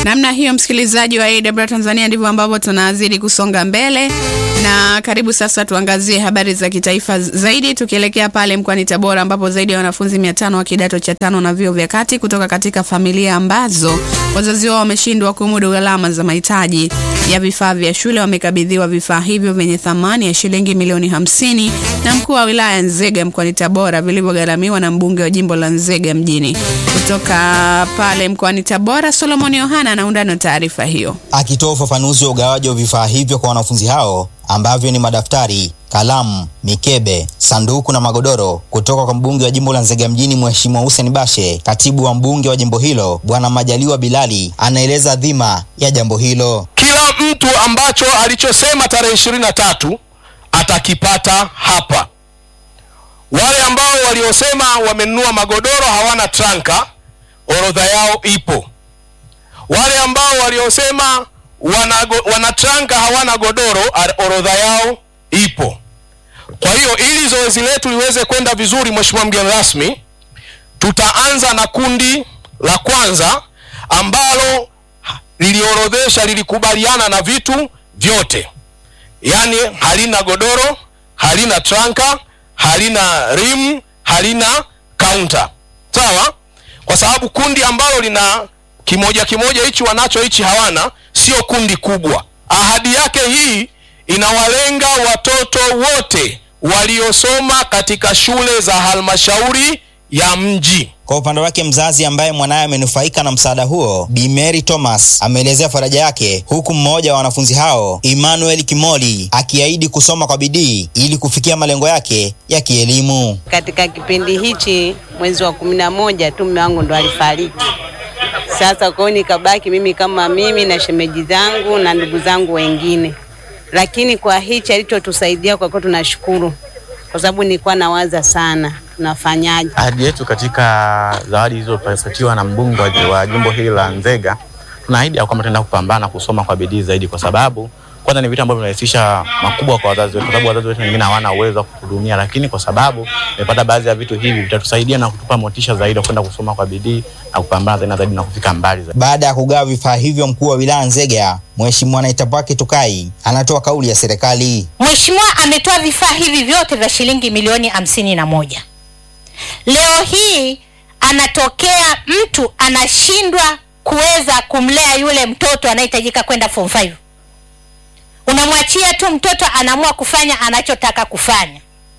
Namna hiyo, msikilizaji wa AW Tanzania, ndivyo ambavyo tunazidi kusonga mbele, na karibu sasa tuangazie habari za kitaifa zaidi, tukielekea pale mkoani Tabora ambapo zaidi ya wanafunzi 500 wa kidato cha tano na vyuo vya kati kutoka katika familia ambazo wazazi wao wameshindwa kumudu gharama za mahitaji ya vifaa vya shule wamekabidhiwa vifaa hivyo vyenye thamani ya shilingi milioni hamsini na mkuu wa wilaya Nzega mkoani Tabora vilivyogharamiwa na mbunge wa jimbo la Nzega mjini. Kutoka pale mkoani Tabora, Solomon Yohana anaunda na taarifa hiyo. Akitoa ufafanuzi wa ugawaji wa vifaa hivyo kwa wanafunzi hao ambavyo ni madaftari, kalamu, mikebe, sanduku na magodoro kutoka kwa mbunge wa jimbo la Nzega mjini Mheshimiwa Hussein Bashe, katibu wa mbunge wa jimbo hilo Bwana Majaliwa Bilali anaeleza dhima ya jambo hilo. Kila mtu ambacho alichosema tarehe ishirini na tatu atakipata hapa. Wale ambao waliosema wamenunua magodoro hawana tranka, orodha yao ipo. Wale ambao waliosema wana, wana tranka hawana godoro, orodha yao ipo. Kwa hiyo ili zoezi letu liweze kwenda vizuri, Mheshimiwa mgeni rasmi, tutaanza na kundi la kwanza ambalo liliorodhesha lilikubaliana na vitu vyote, yaani halina godoro, halina tranka, halina rim, halina kaunta. Sawa, kwa sababu kundi ambalo lina kimoja kimoja hichi wanacho hichi hawana, sio kundi kubwa. Ahadi yake hii inawalenga watoto wote waliosoma katika shule za halmashauri ya mji. Kwa upande wake mzazi ambaye mwanaye amenufaika na msaada huo, Bi Mary Thomas ameelezea faraja yake, huku mmoja wa wanafunzi hao Emmanuel Kimoli akiahidi kusoma kwa bidii ili kufikia malengo yake ya kielimu. Katika kipindi hichi mwezi wa kumi na moja tu mume wangu ndo alifariki. Sasa kwao nikabaki mimi kama mimi na shemeji zangu na ndugu zangu wengine, lakini kwa hichi alichotusaidia kwa kweli tunashukuru, kwa sababu nilikuwa nawaza sana tunafanyaje. Ahadi yetu katika zawadi zilizopatiwa na mbunge wa jimbo hili la Nzega, tunaahidi ya kwamba tunaenda kupambana kusoma kwa bidii zaidi, kwa sababu kwanza ni vitu ambavyo vinarahisisha makubwa kwa wazazi wetu, kwa sababu wazazi wetu wengine hawana uwezo wa kuhudumia, lakini kwa sababu tumepata baadhi ya vitu hivi vitatusaidia na kutupa motisha zaidi kwenda kusoma kwa bidii na kupambana zaidi na zaidi na kufika mbali zaidi. Baada ya kugawa vifaa hivyo, mkuu wa wilaya Nzega Mheshimiwa Naitapaki Tukai anatoa kauli ya serikali. Mheshimiwa ametoa vifaa hivi vyote vya shilingi milioni hamsini na moja. Leo hii anatokea mtu anashindwa kuweza kumlea yule mtoto anayehitajika kwenda form 5. Unamwachia tu mtoto anaamua kufanya anachotaka kufanya.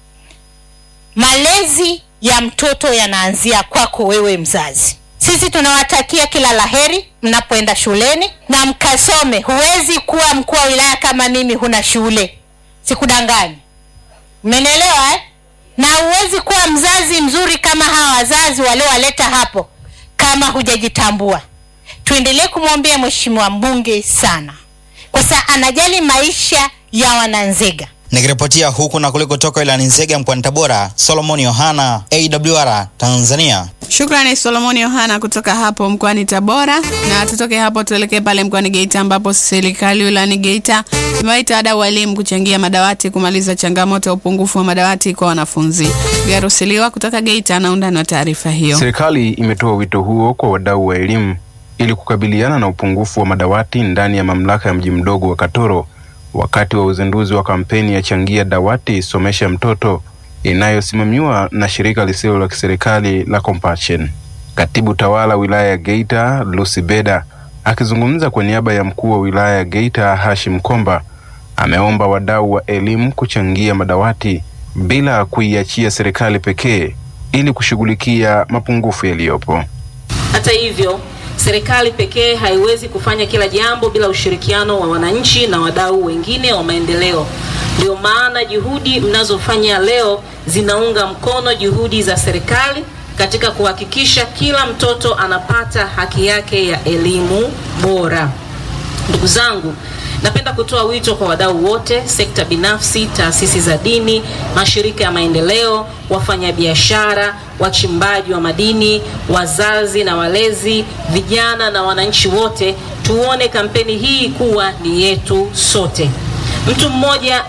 Malezi ya mtoto yanaanzia kwako wewe mzazi. Sisi tunawatakia kila laheri mnapoenda shuleni na mkasome. Huwezi kuwa mkuu wa wilaya kama mimi huna shule, sikudanganyi. Mmenielewa eh? na huwezi kuwa mzazi mzuri kama hawa wazazi waliowaleta hapo kama hujajitambua. Tuendelee kumwombea mheshimiwa mbunge sana, kwa sababu anajali maisha ya Wananzega. Nikiripotia huku na kule kutoka wilayani Nzega mkoani Tabora, Solomon Yohana, AWR Tanzania. Shukrani Solomoni Yohana kutoka hapo mkoani Tabora. Na tutoke hapo tuelekee pale mkoani Geita, ambapo serikali wilayani Geita imewaita wadau wa elimu kuchangia madawati kumaliza changamoto ya upungufu wa madawati kwa wanafunzi. Garusiliwa kutoka Geita anaundani wa taarifa hiyo. Serikali imetoa wito huo kwa wadau wa elimu ili kukabiliana na upungufu wa madawati ndani ya mamlaka ya mji mdogo wa Katoro wakati wa uzinduzi wa kampeni ya changia dawati somesha mtoto inayosimamiwa na shirika lisilo la kiserikali la Compassion. Katibu tawala wilaya ya Geita Lucy Beda akizungumza kwa niaba ya mkuu wa wilaya ya Geita Hashim Komba ameomba wadau wa elimu kuchangia madawati bila kuiachia serikali pekee ili kushughulikia mapungufu yaliyopo. Hata hivyo serikali pekee haiwezi kufanya kila jambo bila ushirikiano wa wananchi na wadau wengine wa maendeleo. Ndio maana juhudi mnazofanya leo zinaunga mkono juhudi za serikali katika kuhakikisha kila mtoto anapata haki yake ya elimu bora. Ndugu zangu, napenda kutoa wito kwa wadau wote, sekta binafsi, taasisi za dini, mashirika ya maendeleo, wafanyabiashara, wachimbaji wa madini, wazazi na walezi, vijana na wananchi wote, tuone kampeni hii kuwa ni yetu sote. Mtu mmoja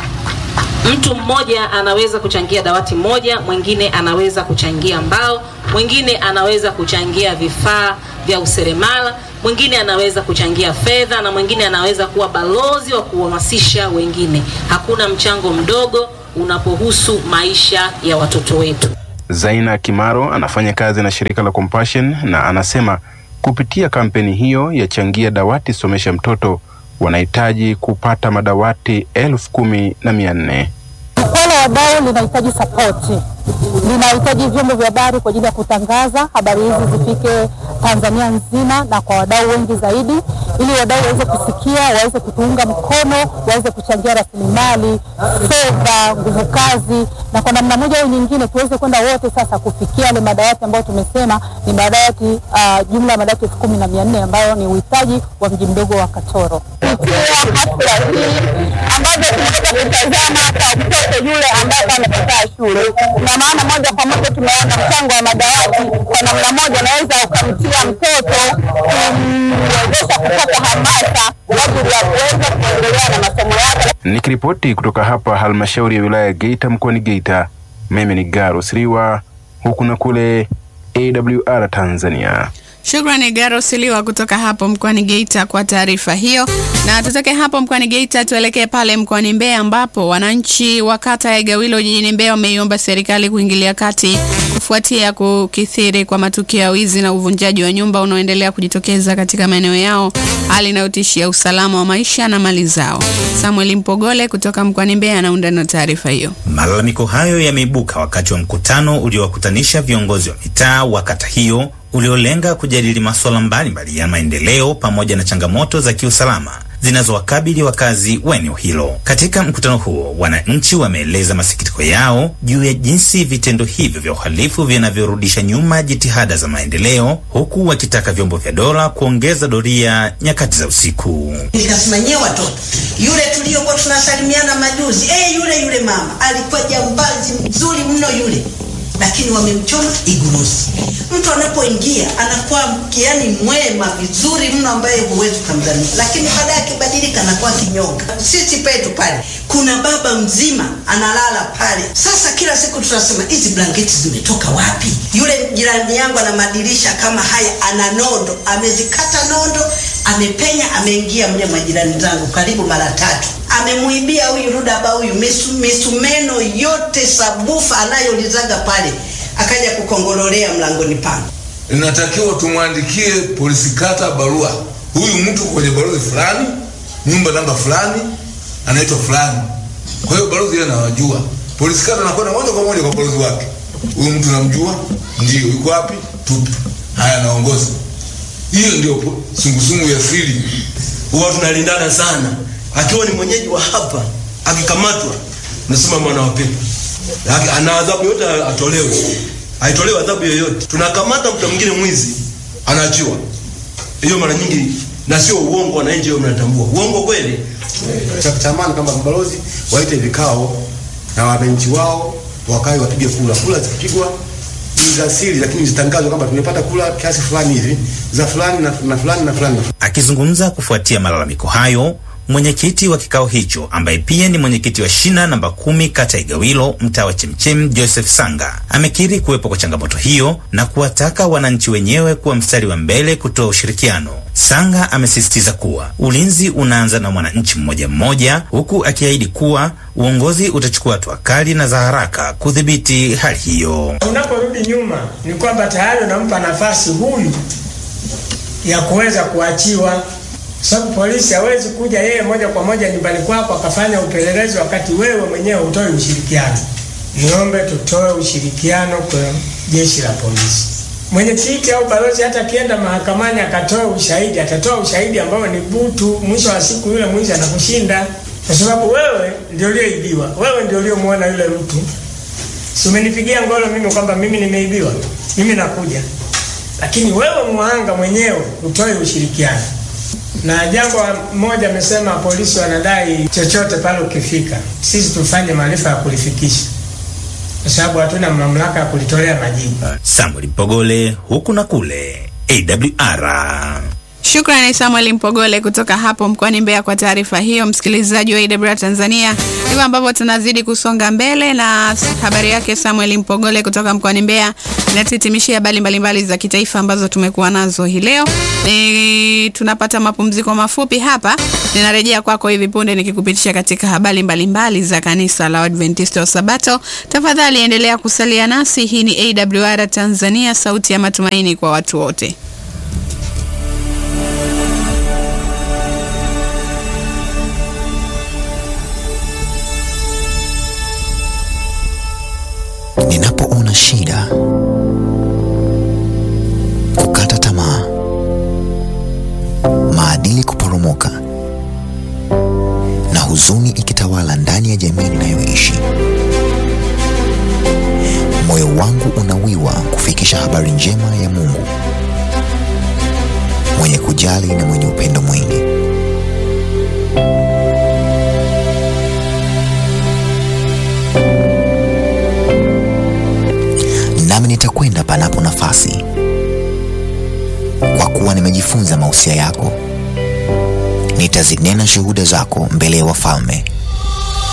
mtu mmoja anaweza kuchangia dawati moja, mwingine anaweza kuchangia mbao, mwingine anaweza kuchangia vifaa vya useremala, mwingine anaweza kuchangia fedha na mwingine anaweza kuwa balozi wa kuhamasisha wengine. Hakuna mchango mdogo unapohusu maisha ya watoto wetu. Zaina Kimaro anafanya kazi na shirika la Compassion na anasema kupitia kampeni hiyo ya changia dawati somesha mtoto wanahitaji kupata madawati elfu kumi na mia nne. Jukwaa la wadau linahitaji sapoti, linahitaji vyombo vya habari kwa ajili ya kutangaza habari hizi zifike Tanzania nzima na kwa wadau wengi zaidi, ili wadau waweze kusikia, waweze kutuunga mkono, waweze kuchangia rasilimali, fedha, nguvu kazi, na kwa namna moja au nyingine tuweze kwenda wote sasa kufikia yale madawati ambayo tumesema ni madawati uh, jumla ya madawati elfu kumi na mia nne ambayo ni uhitaji wa mji mdogo wa Katoro. Kupitia hafla hii ambazo tunaweza kutazama kwa mtoto yule ambaye amekataa shule, na maana moja kwa moja tumeona mchango wa madawati kwa namna moja unaweza ukamtia mtoto kumwezesha kupata hamasa kwa ajili ya kuweza kuendelea na masomo yake. Nikiripoti kutoka hapa halmashauri ya wilaya ya Geita mkoani Geita, mimi ni Garo Siriwa, huku na kule AWR Tanzania. Shukrani Garo Siliwa kutoka hapo mkoani Geita kwa taarifa hiyo. Na tutoke hapo mkoani Geita tuelekee pale mkoani Mbeya ambapo wananchi wa kata ya Igawilo jijini Mbeya wameiomba serikali kuingilia kati kufuatia kukithiri kwa matukio ya wizi na uvunjaji wa nyumba unaoendelea kujitokeza katika maeneo yao, hali inayotishia usalama wa maisha na mali zao. Samuel Mpogole kutoka mkoani Mbeya anaunda na taarifa hiyo. Malalamiko hayo yameibuka wakati wa mkutano uliowakutanisha viongozi wa mitaa wa kata hiyo uliolenga kujadili masuala mbalimbali ya maendeleo pamoja na changamoto za kiusalama zinazowakabili wakazi wa eneo hilo. Katika mkutano huo, wananchi wameeleza masikitiko yao juu ya jinsi vitendo hivyo vya uhalifu vinavyorudisha nyuma jitihada za maendeleo, huku wakitaka vyombo vya dola kuongeza doria nyakati za usiku. Nikasimanyia watoto yule tuliokuwa tunasalimiana majuzi, eh, yule yule mama alikuwa jambazi mzuri mno yule lakini wamemchoma igurusi. Mtu anapoingia anakuwa yani mwema vizuri mno, ambaye huwezi ukamdhania, lakini baadaye akibadilika anakuwa kinyonga. Sisi petu pale kuna baba mzima analala pale. Sasa kila siku tunasema hizi blanketi zimetoka wapi? Yule jirani yangu ana madirisha kama haya, ana nondo, amezikata nondo, amepenya, ameingia mle majirani zangu karibu mara tatu amemuibia huyu rudaba huyu misu, misumeno yote sabufa anayolizaga pale, akaja kukongololea mlangoni pangu. Inatakiwa tumwandikie polisi kata barua, huyu mtu kwenye balozi fulani, nyumba namba fulani, anaitwa fulani. Kwa hiyo balozi yeye anawajua, polisi kata anakwenda moja kwa moja kwa balozi wake, huyu mtu namjua, ndio yuko wapi, tupe haya, naongoza. Hiyo ndio sungusungu ya siri, huwa tunalindana sana akiwa ni mwenyeji wa hapa akikamatwa, nasema mwana wa pepo ana adhabu yote atolewe, aitolewe adhabu yoyote. Tunakamata mtu mwingine mwizi, anaachiwa. Hiyo mara nyingi na sio uongo, wananchi hiyo mnatambua uongo kweli. Cha kutamani kama balozi waite vikao na wananchi wao, wakae wapige kura. Kura zikipigwa ni za siri, lakini zitangazwe kwamba tumepata kura kiasi fulani hivi za fulani na, na fulani na fulani. Akizungumza kufuatia malalamiko hayo mwenyekiti wa kikao hicho ambaye pia ni mwenyekiti wa shina namba kumi kata Igawilo mtaa wa Chemchem Joseph Sanga amekiri kuwepo kwa changamoto hiyo na kuwataka wananchi wenyewe kuwa mstari wa mbele kutoa ushirikiano. Sanga amesisitiza kuwa ulinzi unaanza na mwananchi mmoja mmoja, huku akiahidi kuwa uongozi utachukua hatua kali na za haraka kudhibiti hali hiyo. Unaporudi nyuma, ni kwamba tayari unampa nafasi huyu ya kuweza kuachiwa sababu polisi hawezi kuja yeye moja kwa moja nyumbani kwako akafanya upelelezi wakati wewe mwenyewe hutoi ushirikiano. Niombe tutoe ushirikiano kwa jeshi la polisi. Mwenyekiti au balozi hata akienda mahakamani akatoa ushahidi, atatoa ushahidi ambao ni butu. Mwisho wa siku yule mwizi anakushinda, kwa sababu wewe ndio ulioibiwa, wewe ndio uliomwona yule mtu. Si umenipigia ngolo mimi kwamba mimi nimeibiwa, mimi nakuja, lakini wewe muhanga mwenyewe utoe ushirikiano na jambo moja amesema polisi wanadai chochote pale ukifika, sisi tufanye maarifa ya kulifikisha, kwa sababu hatuna mamlaka ya kulitolea majibu. Samuel Mpogole, huku na kule, AWR. Shukrani Samuel Mpogole kutoka hapo mkoani Mbeya kwa taarifa hiyo. Msikilizaji wa AWR Tanzania, ndivyo ambavyo tunazidi kusonga mbele na habari yake Samuel Mpogole kutoka mkoani Mbeya inatuhitimishia habari mbalimbali za kitaifa ambazo tumekuwa nazo hii leo. Ni tunapata mapumziko mafupi hapa, ninarejea kwako hivi punde nikikupitisha katika habari mbalimbali za kanisa la Adventista wa Sabato. Tafadhali endelea kusalia nasi. Hii ni AWR Tanzania, sauti ya matumaini kwa watu wote. Ninapoona shida, kukata tamaa, maadili kuporomoka na huzuni ikitawala ndani ya jamii ninayoishi, moyo wangu unawiwa kufikisha habari njema ya Mungu mwenye kujali na mwenye upendo mwingi. nami nitakwenda panapo nafasi, kwa kuwa nimejifunza mausia yako. Nitazinena shuhuda zako mbele ya wafalme